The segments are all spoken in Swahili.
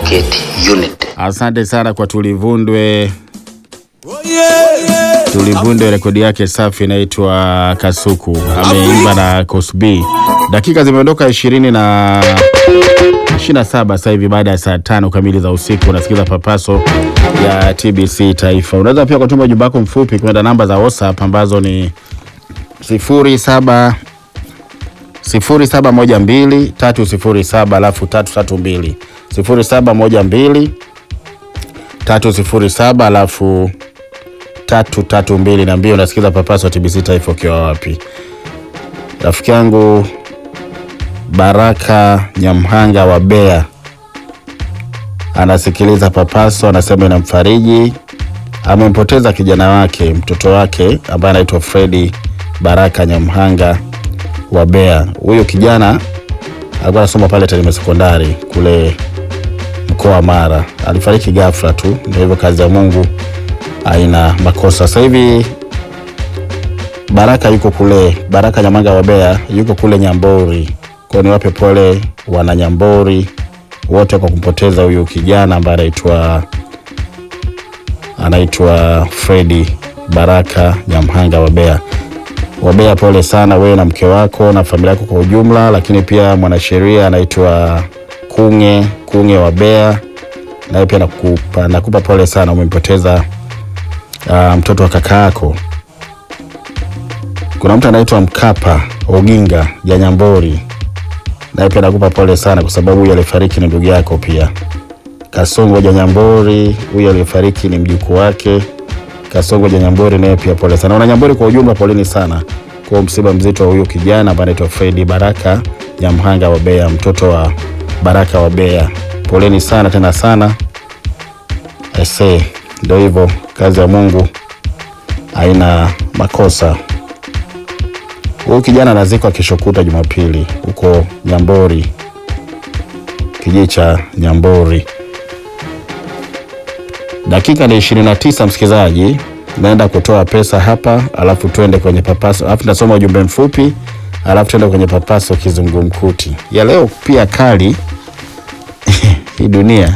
Certificate Unit. Asante sana kwa Tulivundwe. Tulivundwe, rekodi yake safi inaitwa Kasuku, ameimba na Cosby. Dakika zimeondoka ishirini na ishirini na saba sasa hivi baada ya saa tano kamili za usiku. Unasikiza papaso ya TBC Taifa. Unaweza pia kutuma ujumbe wako mfupi kwenda namba za WhatsApp ambazo ni sifuri saba sifuri saba moja mbili tatu sifuri saba alafu tatu tatu mbili sifuri saba moja mbili tatu sifuri saba alafu tatu tatu mbili na mbili. Unasikiza papaso wa TBC Taifa ukiwa wapi? Rafiki yangu Baraka Nyamhanga wa Bea anasikiliza papaso, anasema inamfariji. Amempoteza kijana wake, mtoto wake ambaye anaitwa Fredi Baraka Nyamhanga wa Bea. Huyo kijana alikuwa anasoma pale Tarime sekondari kule mkoa wa Mara. Alifariki ghafla tu, ndio hivyo, kazi ya Mungu haina makosa. Sasa hivi Baraka yuko kule, Baraka Nyamanga wa Bea yuko kule Nyambori. Kwa niwape pole wana Nyambori wote kwa kumpoteza huyu kijana ambaye anaitwa anaitwa Fredi Baraka Nyamhanga wa Bea. Wabea, pole sana wewe na mke wako na familia yako kwa ujumla, lakini pia mwanasheria anaitwa Kunge Kunge wa Bea, naye pia nakupa, nakupa pole sana, umempoteza uh, mtoto wa kaka yako. Kuna mtu anaitwa Mkapa Oginga Janyambori, naye pia nakupa pole sana, kwa sababu huyu alifariki ni ndugu yako pia. Kasongo Janyambori, huyu aliyefariki ni mjukuu wake. Kasongo Janyambori naye pia pole sana. Wana Nyambori kwa ujumla, poleni sana kwa msiba mzito wa huyu kijana ambaye anaitwa Fredi Baraka Nyamhanga wa Bea, mtoto wa Baraka wa Bea. Poleni sana tena sana. Ese, ndio hivyo, kazi ya Mungu haina makosa. Huyu kijana anazikwa kesho kutwa Jumapili huko Nyambori, kijiji cha Nyambori. Dakika ni 29, msikilizaji, naenda kutoa pesa hapa, alafu tuende kwenye papaso, alafu nasoma ujumbe mfupi, alafu tuende kwenye papaso kizungumkuti ya leo. Pia kali hii dunia,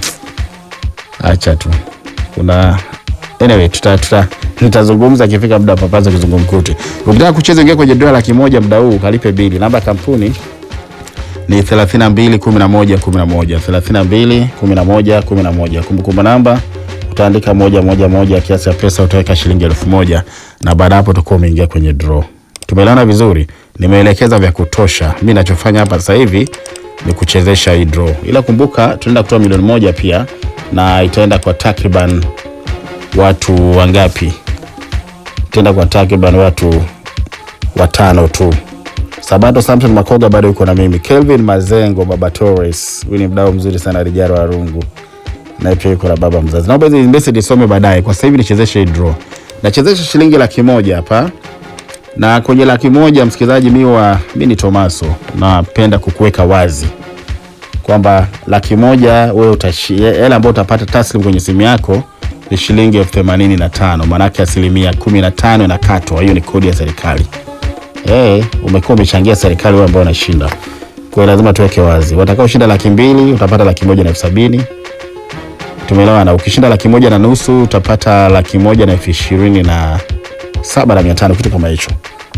acha tu, kuna anyway, tuta, tuta nitazungumza akifika muda wa papaso kizungumkuti. Ukitaka kucheza, ingia kwenye dola laki moja muda huu, kalipe bili. Namba ya kampuni ni 32 11 11 32 11 11. Kumbukumbu namba utaandika moja moja moja, kiasi cha pesa utaweka shilingi elfu moja na baada hapo utakuwa umeingia kwenye draw. Tumeelewana vizuri? Nimeelekeza vya kutosha. Mimi ninachofanya hapa sasa hivi ni kuchezesha hii draw, ila kumbuka tunaenda kutoa milioni moja pia, na itaenda kwa takriban watu wangapi? Itaenda kwa takriban watu watano tu. Sabato Samson Makoga bado yuko na mimi. Kelvin Mazengo, Baba Torres, huyu ni mdau mzuri sana Rijaro wa Rungu, naye pia yuko na baba mzazi. Naomba hizi message isome baadaye, kwa sasa hivi nichezeshe hii draw. Nachezesha shilingi laki moja hapa, na kwenye laki moja msikilizaji, mi wa mi ni Tomaso, napenda kukuweka wazi kwamba laki moja wewe utashi hela ambayo utapata taslim kwenye simu yako ni shilingi elfu themanini na tano maanake asilimia kumi na tano inakatwa. Hiyo ni kodi ya serikali. Hey, umekuwa umechangia serikali wewe ambao unashinda. Kwa hiyo lazima tuweke wazi. Watakao shinda laki mbili utapata laki moja na elfu sabini. Tumeelewana. Ukishinda laki moja na nusu utapata laki moja na elfu ishirini na saba na mia tano kitu kama hicho.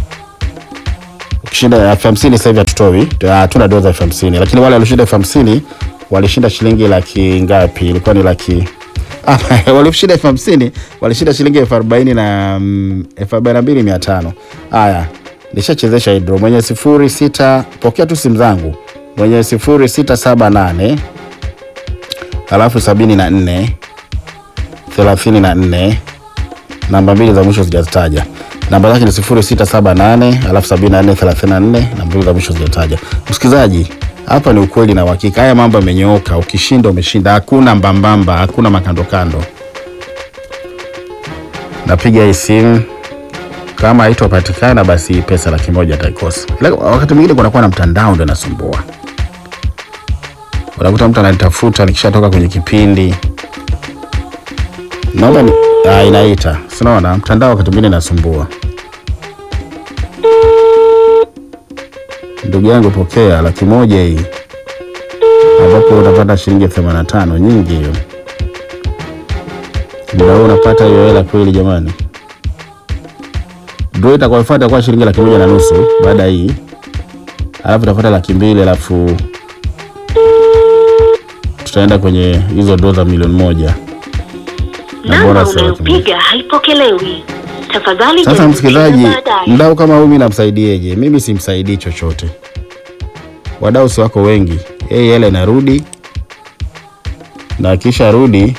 Ukishinda elfu hamsini sasa hivi hatutoi, hatuna doza elfu hamsini lakini wale walioshinda elfu hamsini walishinda shilingi laki ngapi? Ilikuwa ni laki Ah, walishinda elfu hamsini walishinda shilingi elfu arobaini na mm, elfu arobaini na mbili mia tano. Haya, nishachezesha hii draw. Mwenye sifuri sita, pokea tu simu zangu. Mwenye sifuri sita saba nane alafu sabini na nne thelathini na nne namba mbili za mwisho sijazitaja. Namba zake ni sifuri sita saba nane alafu sabini na nne thelathini na nne namba mbili za mwisho sijazitaja. Msikilizaji, hapa ni ukweli na uhakika. Haya mambo yamenyooka. Ukishinda umeshinda, hakuna mbambamba, hakuna makandokando. Napiga hii simu kama haitopatikana basi pesa laki moja ataikosa. Ila wakati mwingine kunakuwa na mtandao ndio nasumbua, unakuta mtu ananitafuta nikishatoka kwenye kipindi, naomba ni ah, inaita, sinaona mtandao wakati mwingine nasumbua. Ndugu yangu pokea, laki moja hii ambapo utapata shilingi elfu themanini na tano nyingi hiyo. Muda huu unapata hiyo hela kweli jamani? Draw itakayofuata kwa shilingi laki moja na nusu baada ya hii, alafu itafuata laki mbili alafu tutaenda kwenye hizo draw za milioni moja na Namba bonus ya laki moja. unayopiga haipokelewi. Tafadhali Sasa jaribu msikilizaji, tena baadaye. mdau kama huyu namsaidieje? Mimi simsaidii chochote, wadau si wako wengi. Yeye hela inarudi na kisha rudi,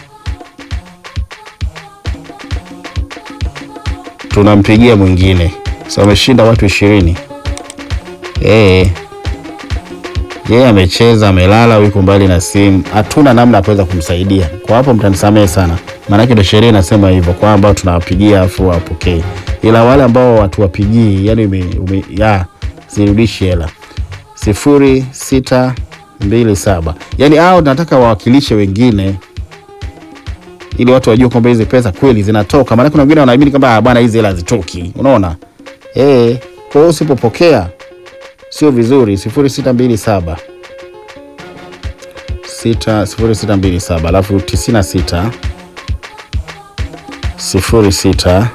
tunampigia mwingine. Sasa ameshinda watu ishirini. Eh, yeye amecheza, amelala, yuko mbali na simu, hatuna namna ya kuweza kumsaidia. Kwa hapo mtanisamehe sana, maanake ndio sheria inasema hivyo, kwa ambao tunawapigia afu wapokee, ila wale ambao watuwapigii, yani ume, ume, ya sirudishi hela sifuri sita mbili saba yani hao nataka wawakilishe wengine ili watu wajue kwamba hizi pesa kweli zinatoka, maana kuna wengine wanaamini kwamba "Ah, bwana hizi hela hazitoki, unaona eh. Kwa hiyo usipopokea sio vizuri. sifuri sita mbili saba sita sifuri sita mbili saba alafu tisini na sita sifuri sita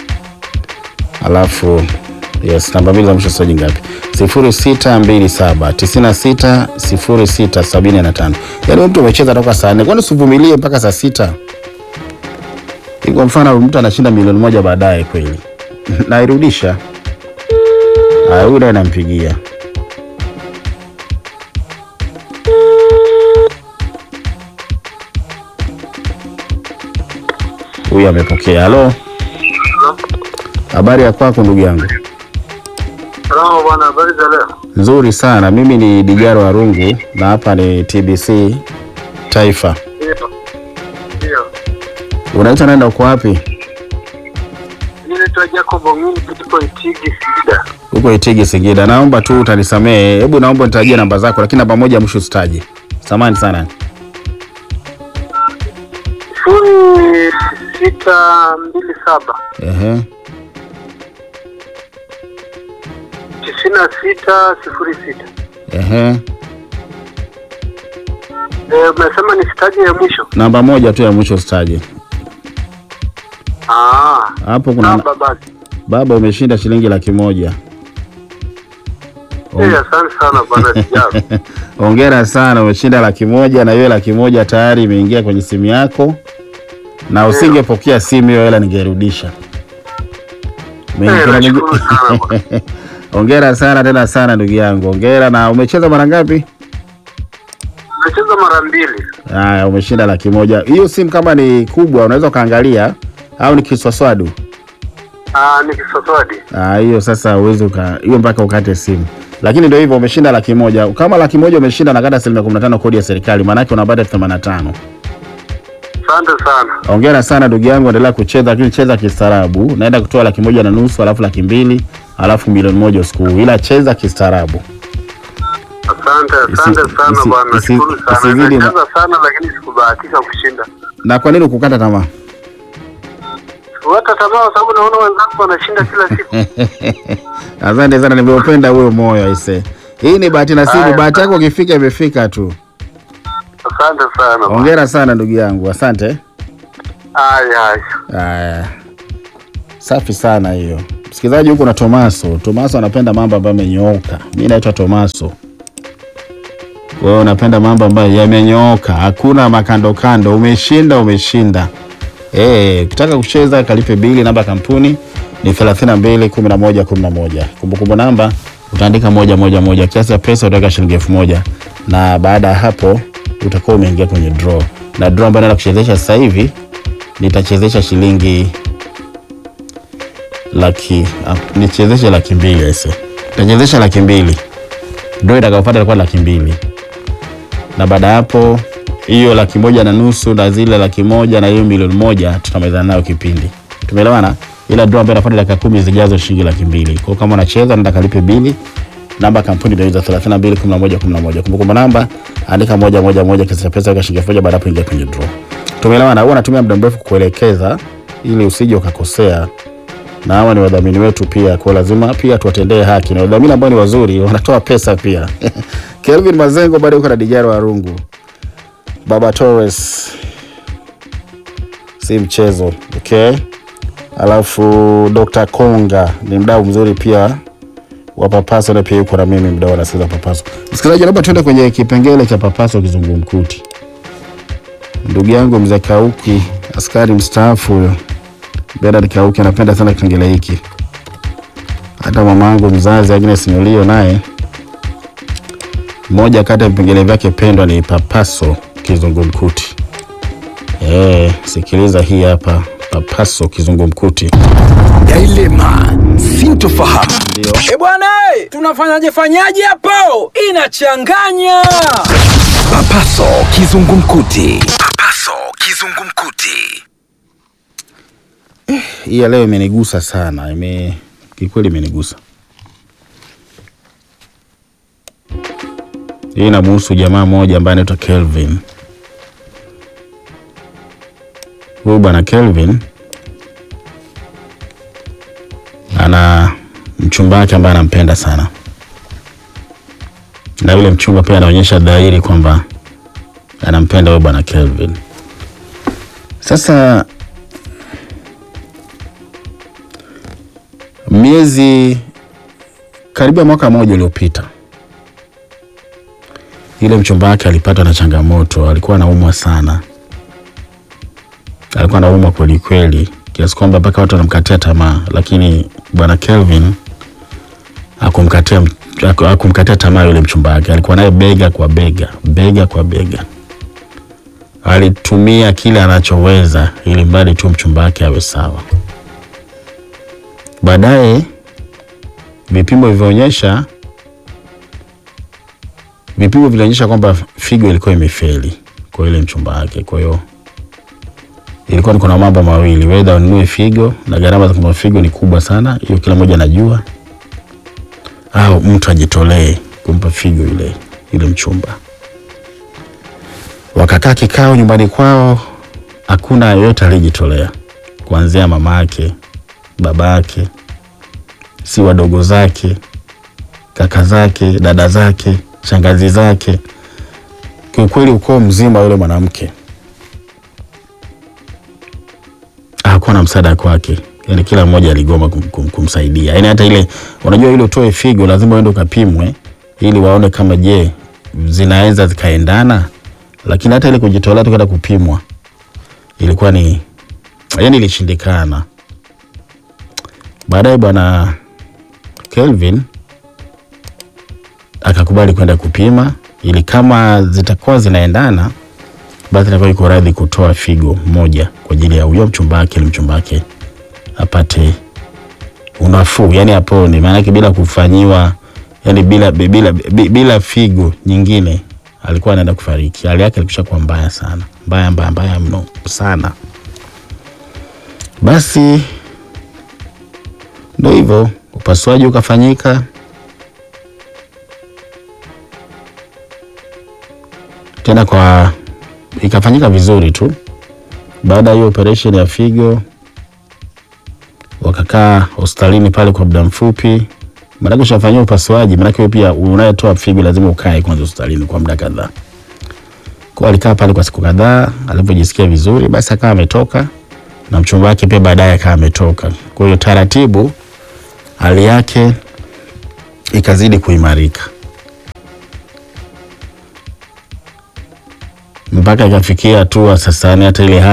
alafu yes, namba mbili za mwisho saji ngapi? sifuri sita mbili saba tisini na sita sifuri sita sabini na tano. Yaani mtu umecheza toka saa nne, kwani usivumilie mpaka saa sita? Kwa mfano mtu anashinda milioni moja baadaye kweli nairudisha. Haya, huyu naye nampigia. Huyu amepokea. Halo, habari ya kwako ndugu yangu? Salama bwana, habari za leo? Nzuri sana. Mimi ni Dijaro Warungu na hapa ni TBC Taifa. Ndio. Ndio. Unaitwa nenda uko wapi? Mimi naitwa Jacob Ongini kutoka Itigi Singida. Uko Itigi Singida. Naomba tu utanisamehe, hebu naomba nitajie namba zako, lakini namba moja mwisho usitaje. Samahani sana. Sifuri sita mbili saba Ehe. tisini na sita sifuri sita. Ehe. Eh, umesema ni sitaji ya mwisho? Namba moja tu ya mwisho usitaje. Ah. Hapo kuna Namba basi. baba, umeshinda shilingi laki moja. Eh, asante sana bwana Dijaro. Hongera sana, umeshinda laki moja na hiyo laki moja tayari imeingia kwenye simu yako, na usingepokea simu hiyo hela ningerudisha. Umeingia Eh, na mingi- nashukuru sana bwana. Hongera sana tena sana ndugu yangu, hongera. Na umecheza mara ngapi? Nimecheza mara mbili. Haya, umeshinda laki moja. Hiyo simu kama ni kubwa unaweza ukaangalia, au ni kiswaswadu? Ah, ni kisoswadi. Ah, hiyo sasa uwezi uka hiyo mpaka ukate simu, lakini ndio hivyo, umeshinda laki moja. Kama laki moja umeshinda, nakata asilimia kumi na tano kodi ya serikali, maanake unapata elfu themanini na tano. Asante sana. Hongera sana ndugu yangu, endelea kucheza, lakini cheza kistaarabu. Naenda kutoa laki moja na nusu alafu laki mbili alafu milioni moja usiku huu, ila cheza kistaarabu. Asante, Isi- asante sana isi- bwana. isi- Nashukuru sana. isizidi ma- Nimecheza sana lakini sikubahatika kushinda. Na kwa nini ukukata tamaa? Wata tamaa kwa sababu naona wenzangu wanashinda kila siku. Asante sana, nimeupenda huyo moyo aise. Hii ni bahati nasibu, Haya. bahati yako ukifika imefika tu. Asante sana. bwana. Hongera sana ndugu yangu, asante. Haya, haya. Haya, safi sana hiyo. Msikilizaji, huku na Tomaso. Tomaso anapenda mambo ambayo yamenyooka. Mi naitwa Tomaso. Kwa hiyo unapenda mambo ambayo yamenyooka, hakuna makando kando. Umeshinda, umeshinda. Eh, ukitaka kucheza kalipe bili. Namba ya kampuni ni 32 11 11. Kumbukumbu namba utaandika moja moja moja, kiasi cha pesa utaweka shilingi elfu moja na baada ya hapo utakuwa umeingia kwenye draw, na draw ambayo naenda kuchezesha sasa hivi nitachezesha shilingi laki ah, nichezeshe laki mbili aise, nitachezesha laki mbili draw itakayopata itakuwa laki mbili na baada ya hapo hiyo laki moja na nusu na zile laki moja na hiyo milioni moja tutamalizana nayo kipindi. Tumeelewana? Ila draw ambayo inafuata dakika kumi zijazo shilingi laki mbili. Kwa hiyo kama unacheza nenda kalipe bili. Namba ya kampuni ndio hizo 32 11 11. Kumbukumbu namba andika moja moja moja kiasi cha pesa weka shilingi elfu moja baada ya hapo ingia kwenye draw. Tumeelewana? Huwa natumia muda mrefu kukuelekeza ili usije ukakosea na hawa ni wadhamini wetu pia, kwa lazima pia tuwatendee haki, na wadhamini ambao ni wazuri wanatoa pesa pia Kelvin Mazengo bado yuko na Dijaro Warungu. Baba Torres si mchezo, okay. Alafu Dr. Konga ni mdau mzuri pia wa Papaso, na pia yuko na mimi mdau anasikiza Papaso. Msikilizaji, naomba tuende kwenye kipengele cha Papaso kizungumkuti. Ndugu yangu mzee Kauki, askari mstaafu huyo Bernard Kauki anapenda sana kipengele hiki. Hata mama yangu mzazi Agnes Nyolio naye moja kati ya vipengele vyake pendwa ni Papaso kizungumkuti. Eh, sikiliza hii hapa Papaso kizungumkuti. Dilema, sintofahamu. Ndio. E bwana, eh, tunafanyaje fanyaje hapo? Inachanganya. Papaso kizungumkuti. Papaso kizungumkuti. Hii ya leo imenigusa sana, ime kikweli imenigusa. Hii inamhusu jamaa mmoja ambaye anaitwa Kelvin. Huyu bwana Kelvin ana mchumba wake ambaye anampenda sana, na yule mchumba pia anaonyesha dhahiri kwamba anampenda huyu bwana Kelvin. Sasa miezi karibia mwaka mmoja uliopita, yule mchumba wake alipatwa na changamoto. Alikuwa anaumwa sana, alikuwa anaumwa kweli kweli, kiasi kwamba mpaka watu wanamkatia tamaa, lakini bwana Kelvin hakumkatia haku- hakumkatia tamaa yule mchumba wake. Alikuwa naye bega kwa bega, bega kwa bega, alitumia kile anachoweza ili mradi tu mchumba wake awe sawa. Baadaye vipimo vilivyoonyesha vipimo vilionyesha kwamba figo ilikuwa imefeli kwa ile mchumba wake. Kwa hiyo ilikuwa ni kuna mambo mawili, wedha ununue figo na gharama za kununua figo ni kubwa sana, hiyo kila mmoja anajua, au mtu ajitolee kumpa figo yule yule mchumba. Wakakaa kikao nyumbani kwao, hakuna yeyote aliyejitolea, kuanzia mama yake, baba yake, si wadogo zake, kaka zake, dada zake, shangazi zake, kiukweli ukoo mzima yule mwanamke hakuwa na msaada kwake. Yani kila mmoja aligoma kum, kum, kumsaidia. Yani hata ile unajua, ile utoe figo lazima uende ukapimwe ili waone kama je zinaweza zikaendana, lakini hata ile kujitolea tu kwenda kupimwa ilikuwa ni yani ilishindikana. Baadaye bwana Kelvin akakubali kwenda kupima ili kama zitakuwa zinaendana basi atakuwa yuko radhi kutoa figo moja kwa ajili ya huyo mchumba wake, ili mchumba wake apate unafuu, yani apone, maanake bila kufanyiwa, yani bila, bila, bila, bila figo nyingine alikuwa anaenda kufariki. Hali yake ilikwisha kuwa mbaya sana, mbaya mbaya mbaya mno sana. Basi ndo hivyo, upasuaji ukafanyika. Tena kwa ikafanyika vizuri tu. Baada ya hiyo operation ya figo, wakakaa hospitalini pale kwa muda mfupi, maanake ushafanyia upasuaji, maanake wewe pia unayetoa figo lazima ukae kwanza hospitalini kwa muda kadhaa. Kwa alikaa pale kwa siku kadhaa, alipojisikia vizuri, basi akawa ametoka na mchumba wake pia baadaye akawa ametoka. Kwa hiyo taratibu hali yake ikazidi kuimarika mpaka ikafikia hatua sasa, yani hata ile